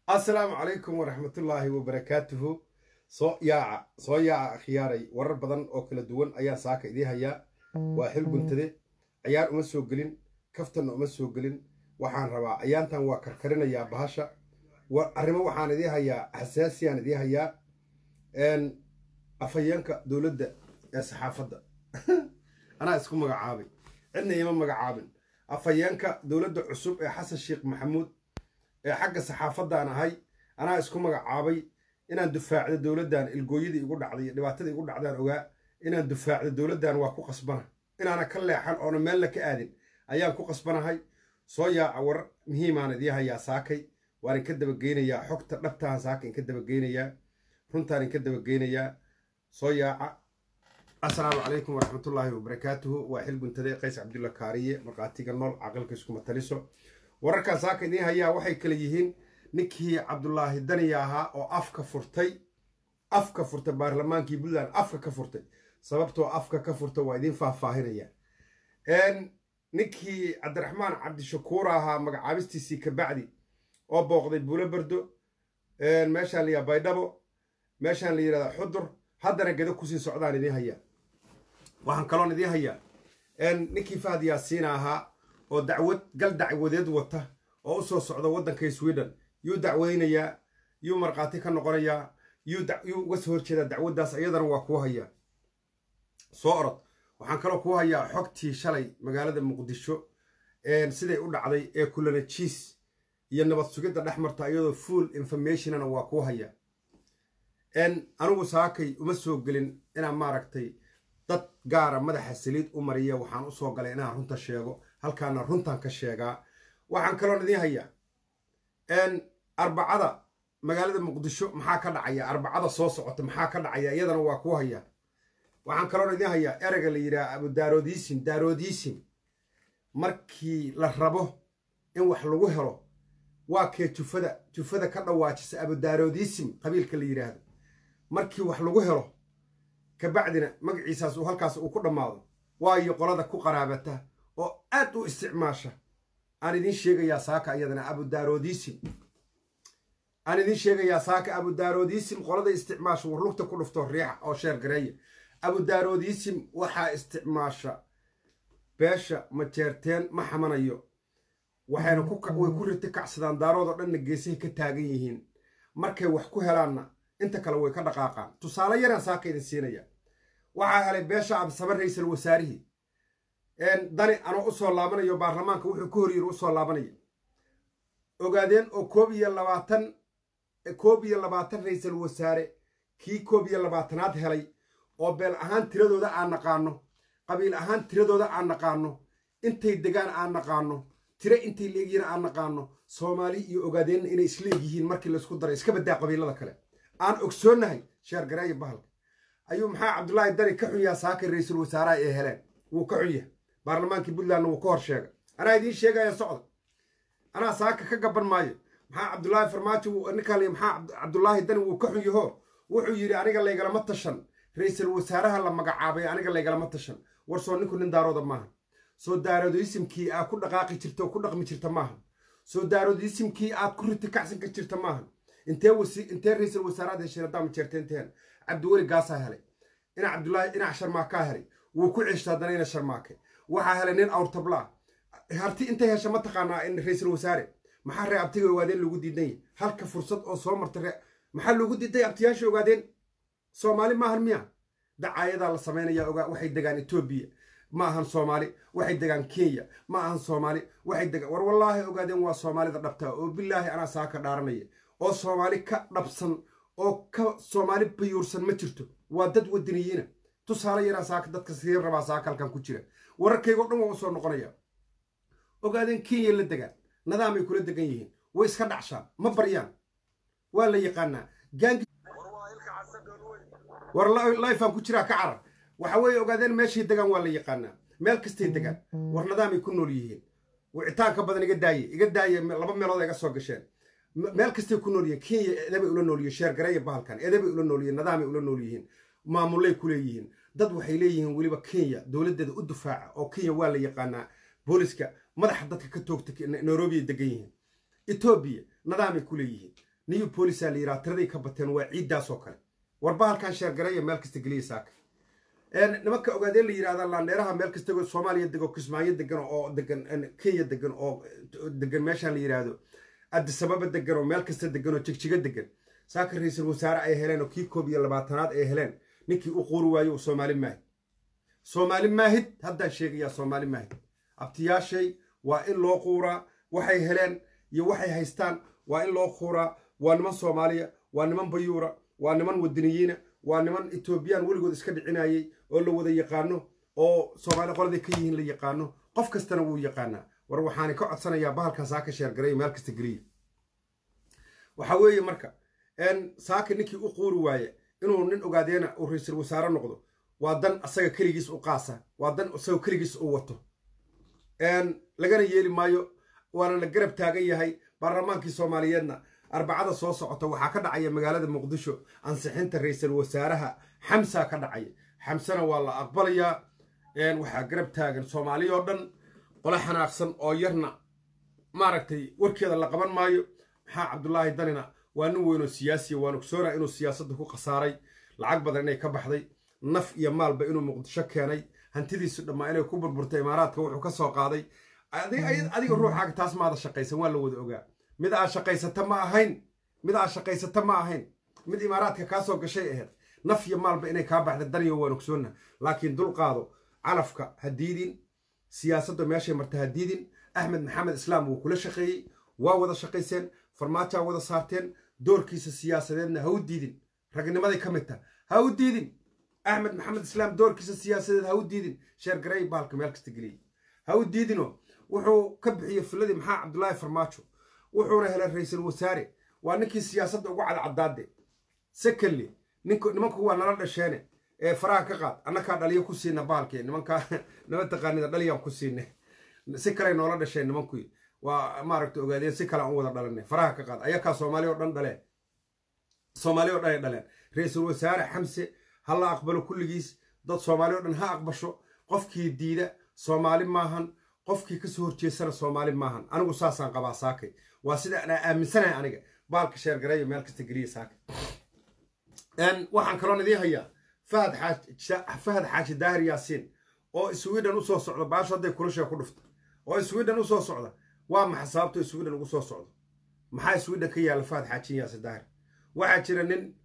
assalaamu calaykum waraxmatullaahi wabarakaatuhu soo yaaca soo yaaca akhyaaray warar badan oo kala duwan ayaan saaka idiin hayaa waa xil guntade ciyaar uma soo gelin kaftanna uma soo gelin waxaan rabaa ayaantan waa karkarinayaa bahasha arrimo waxaan idiin hayaa xasaasiyaan idiin hayaa afhayeenka dowladda ee saxaafadda anaa isku magacaabay cidna ima magacaabin afhayeenka dowladda cusub ee xasan sheekh maxamuud ee xagga saxaafaddaan ahay anaa isku magacaabay inaan dufaacdo dowladdan ilgooyadii igu dhacday dhibaatadii igu dhacdaan ogaa inaan dufaacdo dowladdan waa ku qasbana inaana ka leexan oona meelna ka aadin ayaan ku qasbanahay soo yaaca war muhiimaan idiin hayaa saakay waan inka dabageynayaa xogta dhabtaan saaka inka dabageynayaa runtaan inka dabageynayaa soo yaaca assalaamu calaykum waraxmatullaahi wabarakaatuhu waa xil guntade qays cabdulla kaariye markhaatiga nool caqilka iskuma taliso wararkan saaka idiin hayaa waxay kale yihiin ninkii cabdulaahi daniya ahaa oo afka furtay afka furtay baarlamaankii puntland afka ka furtay sababtoo afka ka furta waa idiin faahfaahinaya ninkii cabdiraxmaan cabdishakuur ahaa magacaabistiisii kabacdi oo booqday buulo bardo meeshaan la yidhaha baydhabo meeshaan la yidhahda xudur haddana gedo kusii socdaan idiin hayaa waxaan kaloon idiin hayaa ninkii fahad yaasiina ahaa oo dacwad gal dacwadeed wata oo u soo socda waddanka sweden yuu dacweynayaa yuu markhaati ka noqonayaa yuu uga soo horjeedaa dacwaddaas iyadana waa kuu hayaa soo orod waxaan kaloo kuu hayaa xogtii shalay magaalada muqdisho siday u dhacday ee kulana jiis iyo nabad sugidda dhex marta iyadoo full informationana waa kuu hayaa anigu saakay uma soo gelin inaan maaragtay dad gaara madaxa saliid u mariya waxaan usoo galay inaan runta sheego halkaana runtan ka sheegaa waxaan kaloon idiin hayaa arbacada magaalada muqdisho maxaa ka dhacaya arbacada soo socota maxaa ka dhacaya iyadana waa kuu hayaa waxaan kaloon idiin hayaa ereyga la yidhaha abudaroodisim daroodisim markii la rabo in wax lagu helo waa kee jufada jufada ka dhawaajisa abudaroodisim qabiilka la yidhaahdo markii wax lagu helo kabacdina magaciisaas uu halkaas uu ku dhammaado waayo qolada ku qaraabata oo aad u isticmaasha aan idiin sheegayaa saaka iyadana abudaroodisim aan idiin sheegayaa saaka abudaroodisim qolada isticmaasha warlugta ku dhufto riixa oo sheer gareeya abudaroodisim waxaa isticmaasha beesha majeerteen ma xamanayo waxayna way ku riti kacsadaan daaroodoo dhanna geesahay ka taagan yihiin markay wax ku helaanna inta kale way ka dhaqaaqaan tusaale yaraan saaka idin siinaya waxaa helay beesha absaba raysal wasaarihii dani anoo usoo laabanayo baarlamaanka wuxuu ka horyiri usoo laabanaya ogaadeen oo koob iyo labaatan koob iyo labaatan raysal wasaare kii koob iyo labaatanaad helay oo beel ahaan tiradooda aan naqaano qabiil ahaan tiradooda aan naqaano intay degaan aan naqaano tiro intay leegyihiin aan naqaano soomaali iyo ogaadeenna inay isleegyihiin markii laysku daray iska badaa qabiilada kale aan ogsoonnahay sheer gareeya bahalka ayuu maxaa cabdulaahi dani ka xun yaha saaka ra-iisul wasaaraha ee heleen wuu ka xun yahay baarlamaankii puntlandna wuu ka hor sheegay anaa idiin sheegaya socda anaa saaka ka gaban maayo maxaa cabdulaahi farmaajo ninkaan li maxaa cabdulaahi dani wuu ka xun yaho wuxuu yidhi aniga laygalama tashan ra-iisul wasaaraha la magacaabay aniga laygalama tashan war soo ninku nin daarooda maaha soo daaroodisimkii aad ku dhaqaaqi jirta oo ku dhaqmi jirta maaha soo daaroodisimkii aad ku riti kacsan ka jirta maaha intee wasi intee ra-iisul wasaaraad hesheen haddaa majeerteenteen cabdiweli gaasaa helay ina cabdulaahi inac sharmaakaa helay wuu ku ceshta haddana ina sharmaake waxaa helay nin awrtablaa harti intay hesha ma taqaanaa in ra-iisul wasaare maxaa ree abtiga ogaadeen lagu diidanya halka fursad oo soo marta ree maxaa loogu diiday abtiyaasha ogaadeen soomaali maahan miya dacaayadaa la samaynaya ogaa waxay degaan etoobiya ma ahan soomaali waxay degaan kenya ma ahan soomaali waxay degaan war wallaahi ogaadeen waa soomaalida dhabtaa oo bilaahi anaa saaka dhaaranaya oo soomaali ka dhabsan oo ka soomaali bayuursan ma jirto waa dad wadaniyiina tusaale yaraan saaka dadka sii rabaa saaka halkan ku jira wararkaygoo dhan waa usoo noqonaya ogaadeen kenya la degaan nadaamay kula degan yihiin way iska dhacshaan ma baryaan waa la yaqaanaa gaangi war lifaan ku jiraa ka carar waxa weeye ogaadeen meeshay degaan waa la yaqaanaa meel kastay degaan war nadaamay ku nool yihiin wicitaanka badan iga daaye iga daaye laba meelood iga soo gasheen meel kastay ku nool yihiin kenya edabay ula nool yihiin sheer gareeya bahalkan edabay ula nool yihiin nadaamay ula nool yihiin maamulay ku leeyihiin dad waxay leeyihiin weliba kenya dowladdeeda u dufaaca oo kenya waa la yaqaanaa booliska madaxa dadka ka toogta nairobi ay degan yihiin etoobiya nadaamay ku leeyihiin new polica la yidhaha tiraday ka bateen waa ciiddaas oo kale warba halkan sheergaraya meel kasta geliya saaka nimanka ogaadeen la yidhahda laandheeraha meel kasta soomaaliya dego kismaayo degan oo degan kenya degan oo degan meeshaan la yidhaahdo adisababa degan oo meel kasta degan oo jigjiga degan saaka ra-iisul wasaare ay heleen oo kii koob iyo labaatanaad ay heleen ninkii u quuri waayo uu soomaali maahid soomaali maahid haddaan sheegayaa soomaali maahid abtiyaashay waa in loo quuraa waxay heleen iyo waxay haystaan waa in loo quuraa waa niman soomaaliya waa niman bayuura waa niman wadaniyiina waa niman etoobiyaan weligood iska dhicinayay oo la wada yaqaano oo soomaali qoladay ka yihiin la yaqaano qof kastana wuu yaqaanaa war waxaani ka codsanayaa bahalkan saaka sheergaray meel kasta geliya waxa weeye marka saaka ninkii u quuri waaye inuu nin ogaadeena uu ra-iisul wasaare noqdo waa dan asaga keligiis u qaasa waa dan isaga keligiis u wato lagana yeeli maayo waana la garab taagan yahay baarlamaankii soomaaliyeedna arbacada soo socota waxaa ka dhacaya magaalada muqdisho ansixinta ra-iisul wasaaraha xamsa ka dhacaya xamsena waa la aqbalayaa waxaa garab taagan soomaaliya oo dhan qole xanaaqsan oo yarna maaragtay warkeeda la qaban maayo maxaa cabdulaahi danina waa nin weynoo siyaasiya waan ogsoonaa inuu siyaasadda ku khasaaray lacag badan inay ka baxday naf iyo maalba inuu muqdisho keenay hantidiisu dhammaa inay ku burburtay imaaraadka wuxuu ka soo qaaday adiga ruuxaaga taas maada shaqaysan waa la wada ogaa mid aad shaqaysata ma ahayn mid aad shaqaysata ma ahayn mid imaaraadka kaa soo gashay ahayd naf iyo maalba inay kaa baxda daniyo waan ogsoonna laakiin dulqaado calafka ha diidin siyaasadda meeshay marta ha diidin axmed maxamed islaam wuu kula shaqeeyey waa wada shaqayseen farmaajaa wada saarteen doorkiisa siyaasadeedna ha u diidin ragnimaday ka mid taha ha u diidin axmed maxamed islaam doorkiisa siyaasadeed ha u diidin sheergarey baalka meel kasta geliyey ha u diidino wuxuu ka bixiyey filadii maxaa cabdulaahi farmaajo wuxuuna helay ra-iisul wasaare waa ninkii siyaasadda ugu cadcadaade secondly nimanku waa nala dhasheene ee faraha ka qaad annakaa dhaliyo ku siina baalkii nimankaa nama taqaanida dhaliyaan ku siine si kaley noola dhasheen nimankui waa maaragta ogaadeen si kale aan u wada dhalanay faraha ka qaad ayakaa soomaali oo dhan dhaleen soomaali oo dhan ay dhaleen ra-iisul wasaare xamse ha la aqbalo kulligiis dad soomaali o dhan ha aqbasho qofkii diida soomaali maahan qofkii kasoo horjeesana soomaali maahan anigu saasaan qabaa saakay waa sida anaa aaminsanahay aniga baalka sheergareeyo meel kasta geliya saakay waxaan kaloon idiin hayaa fahad xaaji daahir yaasiin oo sweden usoo socda baasho hadday kulashee ku dhufta oo sweden usoo socda waa maxa sababto sweden ugu soo socdo maxaa sweden ka yaalla fahad xaajin yaasiin daahir waxaa jira nin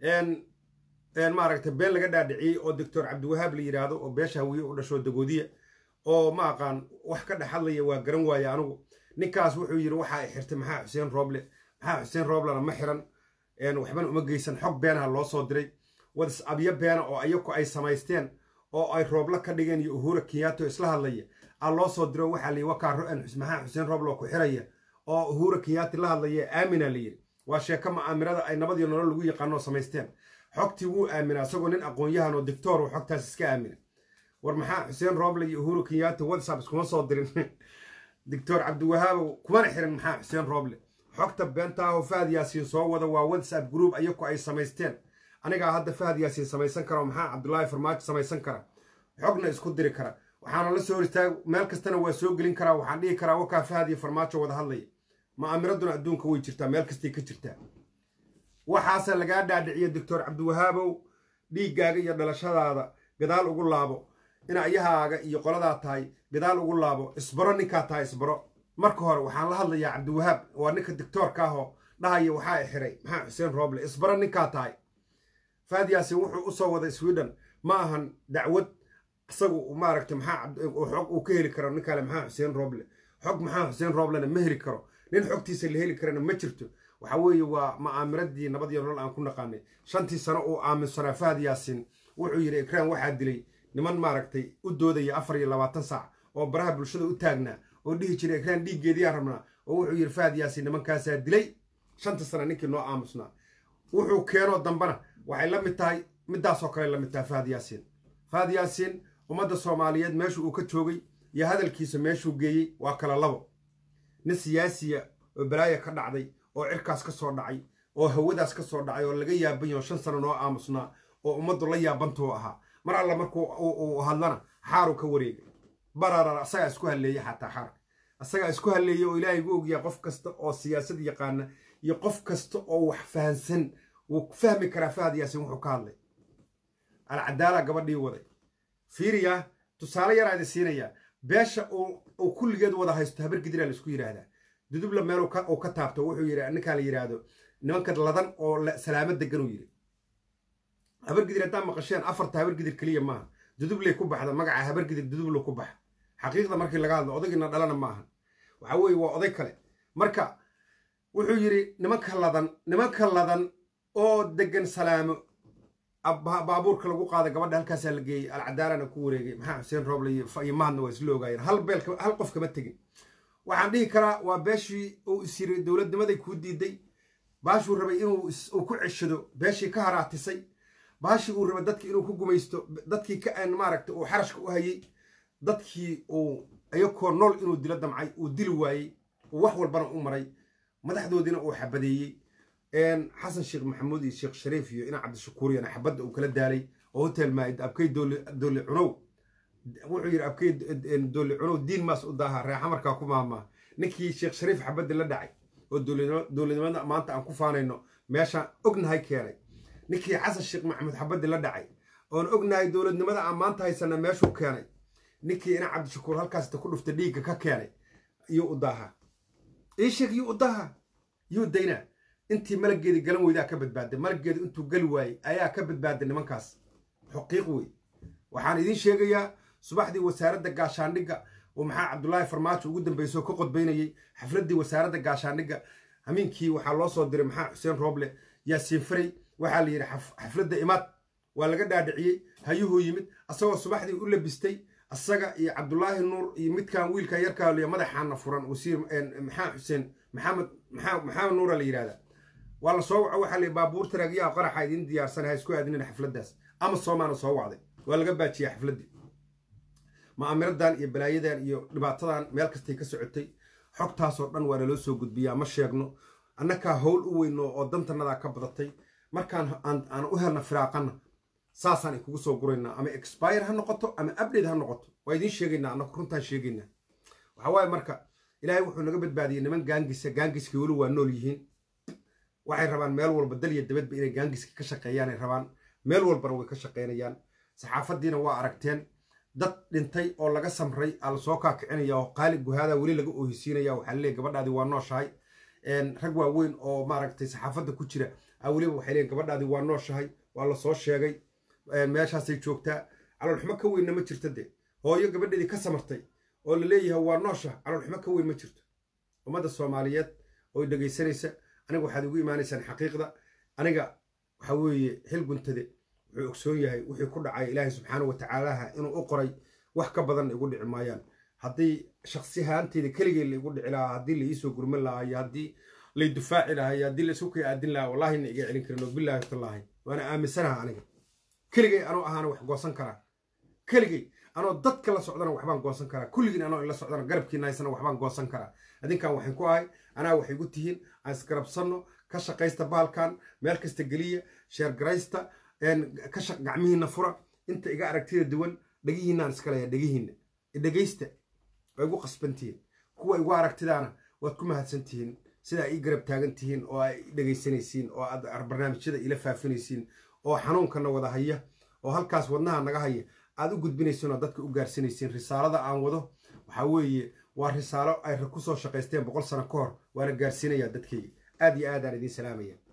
maaragtay been laga dhaadhiciyey oo doctor cabdiwahaab la yidhaahdo oo beesha hawiye u dhasho dagoodiya oo ma aqaan wax ka dhex hadlaya waa garan waaye anigu ninkaas wuxuu yidhi waxaa xirtay maxaa xuseen rooble maxaa xuseen rooblena ma xiran waxbana uma geysan xog beenaha loo soo diray wadisabyo beena oo ayaku ay samaysteen oo ay roobla ka dhigeen iyo uhura kenyato isla hadlaya a loo soo diro waxaa layihi wakaa maxaa xuseen rooble oo ku xiraya oo uhura kenyati la hadlaya aamina la yidhi waa sheeko ma'aamirada ay nabad iyo nolol lagu yaqaanoo samaysteen xogtii wuu aaminaa isagoo nin aqoon-yahan oo dictor uu xogtaas iska aamina war maxaa xuseen rooble iyo uhuru kenyato whatsapp iskuma soo dirin doctor cabdiwahaabow kumana xirin maxaa xuseen rooble xogta beentaaho fahad yaasiin soo wada waa whatsapp group ayaku ay samaysteen anigaa hadda fahad yaasiin samaysan kara oo maxaa cabdulaahi farmaajo samaysan kara xogna isku diri kara waxaana la soo hor istaag meel kastana waa soo gelin karaa waxaan dhihi karaa wakaa fahad iyo farmaajo wada hadlaya ma'aamiraduna adduunka way jirtaa meel kastay ka jirtaa waxaase lagaa dhaadhiciya doctor cabdiwahaabow dhiiggaaga iyo dhalashadaada gadaal ugu laabo inayahaaga iyo qoladaa tahay gadaal ugu laabo isbaro ninkaa tahay isbaro marka hore waxaan la hadlayaa cabdiwahaab waa ninka dictoorka ahoo dhahaya waxaa xiray maxaa xuseen rooble isbaro ninkaa tahay faad yaasin wuxuu usoo waday sweden ma ahan dacwad isagu maaragtay maxaa xog uu ka heli karo nin kale maxaa xuseen rooble xog maxaa xuseen rooblena ma heli karo nin xogtiisa la heli karana ma jirto waxa weeye waa ma'aamiradii nabad iyo nolol aan ku naqaanay shantii sano uu aaminsanaa fahad yaasiin wuxuu yidhi ikraan waxaa dilay niman maaragtay u doodaya afar iyo labaatan saac oo baraha bulshada u taagnaa oo dhihi jiray ikraan dhiiggeediyaa rabnaa oo wuxuu yidhi fahad yaasiin nimankaasaa dilay shanta sana ninkii noo aamusnaa wuxuu keenoo dambana waxay la mid tahay midaasoo kale la mid tahay fahad yaasiin fahad yaasiin ummadda soomaaliyeed meeshu uu ka joogay iyo hadalkiisa meeshuu geeyey waa kala labo nin siyaasiya oo balaaya ka dhacday oo cirkaas ka soo dhacay oo hawadaas ka soo dhacay oo laga yaaban yaho shan sano noo aamusnaa oo ummaddu la yaabantuu ahaa mar alla markuu uu hadlana xaaru ka wareegay bararar asagaa isku halleeyey xataa xaarka asagaa isku halleeya oo ilaahay gu ogyaa qof kasta oo siyaasad yaqaana iyo qof kasta oo wax fahansan wuu fahmi karaa fahad yaasin wuxuu ka hadlay alcadaala gabadhii waday fiiriya tusaale yaraa idin siinayaa beesha uu kulligeed wada haysto habar gidiraa la isku yidhaahdaa dudubla meel uu ka taabto wuxuu yidhi ninkaa la yidhaahdo nimanka ladan oo salaamo degan uu yidhi habar gidir haddaa maqasheen afarta habar gidir keliya maaha dudubley ku baxda magaca habar gidir dudubla ku baxa xaqiiqda markii laga hadlo odagiina dhalana maaha waxa weeye waa oday kale marka wuxuu yidhi nimanka ladan nimanka ladan oo degan salaamo baabuurka lagu qaada gabadha halkaasaa la geeyey alcadaalana ku wareegay maxaa xuseen rooble iyo mahadna waa isla ogaayeen hal beel hal qof kama tegin waxaan dhihi karaa waa beeshii uu is yiri dowladnimaday kuu diiday baashuu rabay inuu ku ceshado beeshii ka haraatisay baashii uu rabay dadki inuu ku gumaysto dadkii ka maaragta uu xarashka u hayey dadkii uu ayakoo nool inuu dilo damcay uu dili waayey uu wax walbana u maray madaxdoodiina uu xabadeeyey xasan sheekh maxamuud iyo sheekh shariif iyo ina cabdishakuuriyana xabadda uu kala daalay oo hotel maayid abkay doole cunow wuxuu yidhi abkay doole cunow diin maas u daaha reexa markaa ku maahmaa ninkii sheekh shariif xabadda la dhacay oo dowladnimada maanta aan ku faanayno meeshaan ognahay keenay ninkii xasan sheekh maxamuud xabaddi la dhacay oon ognahay dowladnimada aan maanta haysana meeshuu keenay ninkii ina cabdishakuur halkaasta ku dhufta dhiigga ka keenay yuu u daaha ii sheeg yuu u daaha yuu daynaa intii malaggeedii galan weydaa ka badbaaday malaggeedu intuu gali waayey ayaa ka badbaaday nimankaas xuqiiq wey waxaan idiin sheegayaa subaxdii wasaaradda gaashaandhigga oo maxaa cabdulaahi farmaajo ugu dambeysoo ka qodbaynayey xafladdii wasaaradda gaashaandhigga hamiinkii waxaa loo soo diray maxaa xuseen rooble yaasiin faray waxaa la yidhi xafladda imaad waa laga dhaadhiciyey hayuhuu yimid asagoo subaxdii u labistay asaga iyo cabdulaahi nuur iyo midkan wiilka yarkaa liya madaxaana furan wasiir maxaa xuseen maxamed maxamed nuura la yidhahdaa waa la soo waco waxaa la baabuur taraagiyaha qaraxa idiin diyaarsan ha isku aadinin xafladdaas ama soomaana soo wacday waa laga baajiyey xafladdii ma'amiradan iyo balaayadan iyo dhibaatadan meel kastay ka socotay xogtaasoo dhan waa naloo soo gudbiyaa ma sheegno annakaa howl u weyno oo dantanadaa ka badatay markaan aan u helna firaaqana saasaan ikugu soo guraynaa ama expire ha noqoto ama update ha noqoto waa idiin sheegaynaa annaku runtaan sheegaynaa waxaa waaye marka ilaahay wuxuu naga badbaadiyey niman gaangisa gaangiska weli waa nool yihiin waxay rabaan meel walba dalya dabadba inay gaangiska ka shaqeeyaanay rabaan meel walbana way ka shaqeynayaan saxaafaddiina waa aragteen dad dhintay oo laga samray aa lasoo kaakicinaya oo qaali guhaada weli laga oohisiinaya waxaa laleeyahy gabadhaadii waa nooshahay rag waaweyn oo maaragtay saxaafadda ku jira a weliba waxay leeyiin gabadhaadii waa nooshahay waa lasoo sheegay meeshaasay joogtaa caloolxumo ka weynna ma jirto dee hooyo gabadheedii ka samartay oo la leeyahay waa noosha caloolxumo ka weyn ma jirto ummadda soomaaliyeed oo dhegaysanaysa aniga waxaad igu imaanaysaan xaqiiqda aniga waxa weeye xil guntade wuxuu ogsoon yahay wixii ku dhacay ilaahay subxaana wa tacaalaha inuu u qoray wax ka badanna igu dhici maayaan haddii shaksi ahaanteyda keligay la igu dhici lahaa haddii la iisoo gurman lahaa iyo haddii lay dufaaci lahaa iyo haddii la isu kay aadin lahaa wallahina iga celin karin oo bilaahi tallaahi waana aaminsanaha aniga keligay anoo ahaana wax goosan karaa keligay anoo dadka la socdana waxbaan goosan karaa kulligiin anoo ila socdana garabkiina haysana waxbaan goosan karaa adinkan waxaan ku ahay anaa waxay gu tihiin aan isgarabsanno ka shaqaysta baalkan meel kasta geliya sheergaraysta ka shaq gacmihiinna fura inta iga aragtida duwan dhegihiinaan iska leeya dhegihiinna dhegaysta waa igu qasbantihiin kuwa igu aragtidaana waad ku mahadsantihiin sidaa ii garab taagan tihiin oo ay dhegaysanaysiin oo aad barnaamijyada ila faafinaysiin oo xanuunkana wada haya oo halkaas wadnaha naga haya aad u gudbinaysiin oo dadka u gaarsinaysiin risaalada aan wado waxaa weeye waa risaalo ay ku soo shaqaysteen boqol sano ka hor waana gaarsiinayaa dadkayga aad iyo aadaan idiin salaamaya